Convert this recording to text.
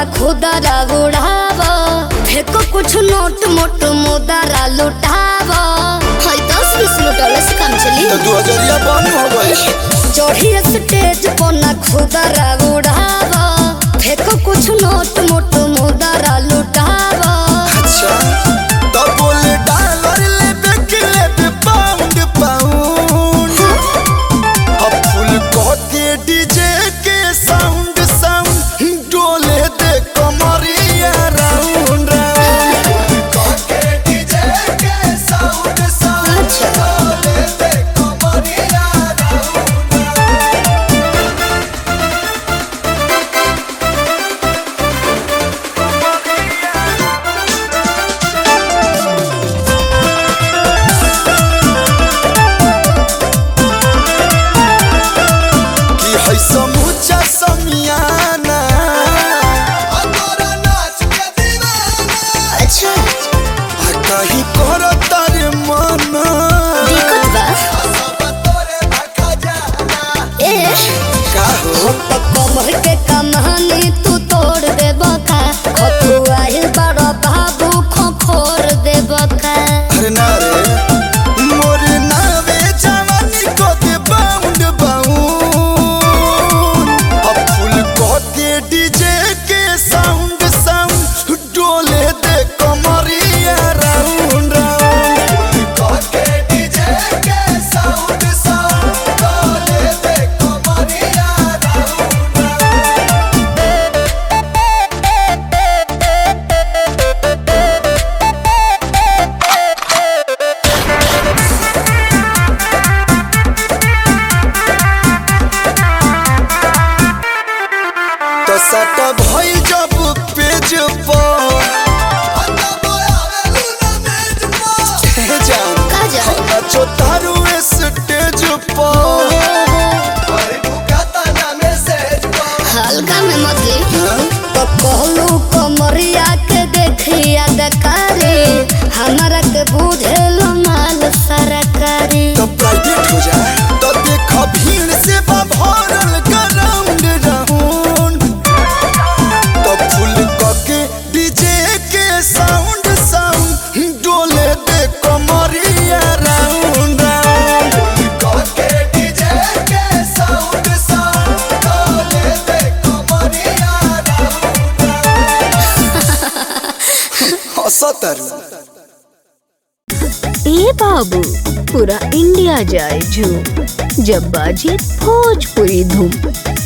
खुदरा उड़ाव फेको कुछ नोट मोट मुदरा लुटाव हाय दस बीस लुटौले से काम चली तो दू हजरिया बंद हो गई चढ़ी स्टेज पर ना खुदरा उड़ाव फेको कुछ नोट मोट मुदरा लुटाव अच्छा तो बोले डॉलर ले बेक ले बे पाउंड पाउंड अब फुल के डीजे के साउंड साउंड डोले दे कमरिया राउंड राउंड के डीजे के साउंड साउंड अच्छा। डोले दे कमरिया राउंड राउंड कि है समूचा समियाना अतोरा नाच के दीवाना अच्छा आ कहीं करो तारे मना दिक्कत बा सब तोरे भखा जाना ए का हो तो कमर के कमानी तू तोड़ दे बका खतुआइल बड़ा बाबू खोखोर दे बका अरे ना रे मोर नावे जवानी को दे बाउंड बाउंड अब फुल को के डीजे के साउंड साउंड डोले दे कमरिया राउंड राउंड को के डीजे के साउंड साउंड डोले दे कमरिया राउंड राउंड तो सट भइल जब पेज पर हे जान का जान? हम नाचो तारू स्टेज पर हल्का में मतली तो कहलू कमरिया के देखिया दकारी हमारा के बुझेल माल सरकारी तो प्राइवेट हो जाए तो देख भीड़ से बा भरल ग्राउंड राउंड तो फुल के डीजे के साउंड साउंड डोले दे कमरिया राउंड राउंड के डीजे के साउंड साउंड डोले दे कमरिया राउंड राउंड हंसतरू ए बाबू पूरा इंडिया जाए झूम जब बाजे भोजपुरी धूम